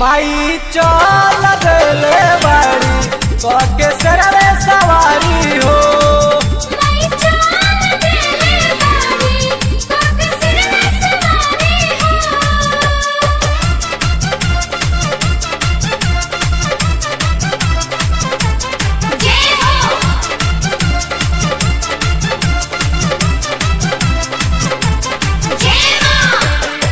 माई चल देले बाड़ी कके सरवे सवारी हो माई चाल देले बारी काके सिर में सवारी हो जय हो जय मां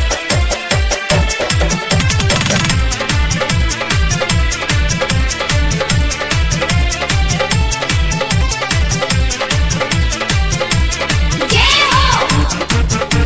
जय हो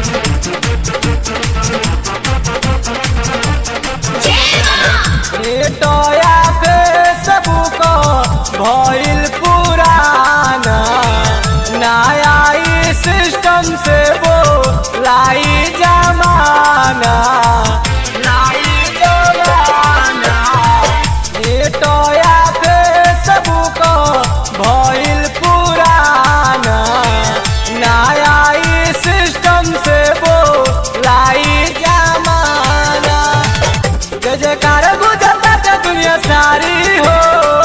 जय मां नेटया फेसबुक भइल पुराना नया ई सिस्टम से वो लाई जमाना लाई जमाना नेटया फेसबुक भइल पुराना नया ई सिस्टम से वो लाई जमाना जय जयकार गुजरता दुनिया सारी हो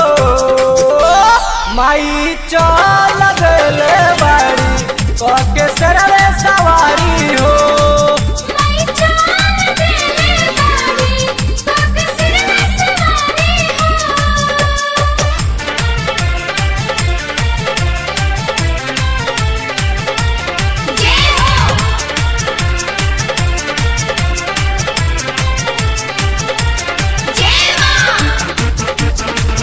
माई चल देले बाड़ी कके सरवे सवारी हो माई चाल देले बारी काके सिर में सवारी हो जय हो जय मां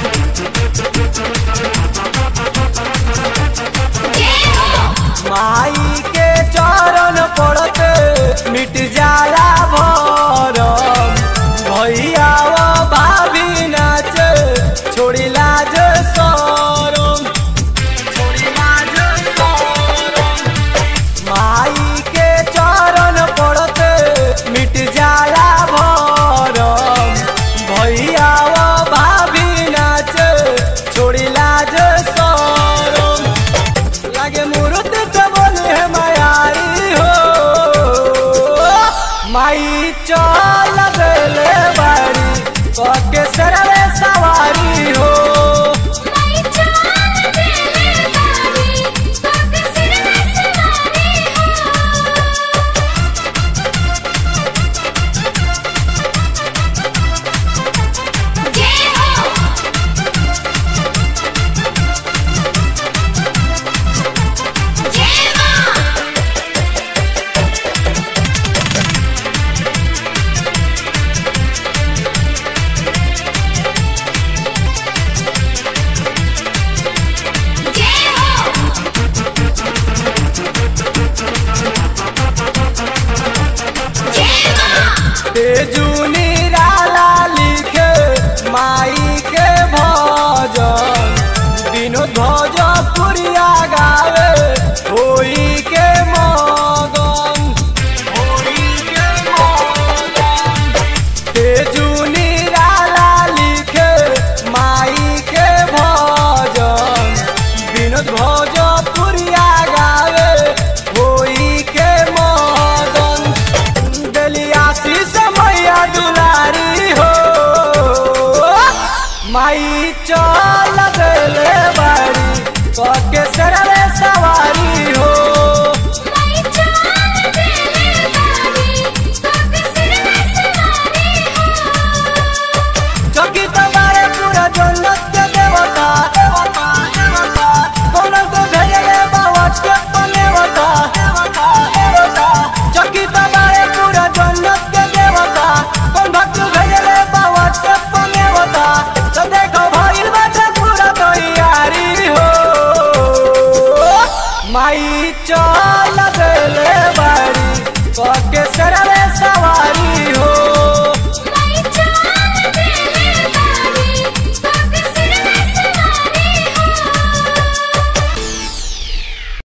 जय हो माई के चरण पड़ते मिट जाला भरम भैया वो भाभी नाचे छोड़ी लाज सरम छोड़ी लाज सरम माई के चरण पड़ते मिट जाला भरम भैया वो भाभी नाचे छोड़ी लाज सरम लागे मूर्त से बोले है मायारी हो माई चल देले बाड़ी कके सरवे सवारी हो माई चाल देले बारी काके सिर में सवारी हो जय हो जय मां जय हो जय मां तेजूनी राला लिखे माई के भजन विनोद भोजपुरिया गावे होई के मगन होई के मगन तेजूनी राला लिखे माई के भजन विनोद भोजपुरिया गावे होई के मगन दलियासी मैया दुलारी हो माई चल देले बाड़ी कके सरवे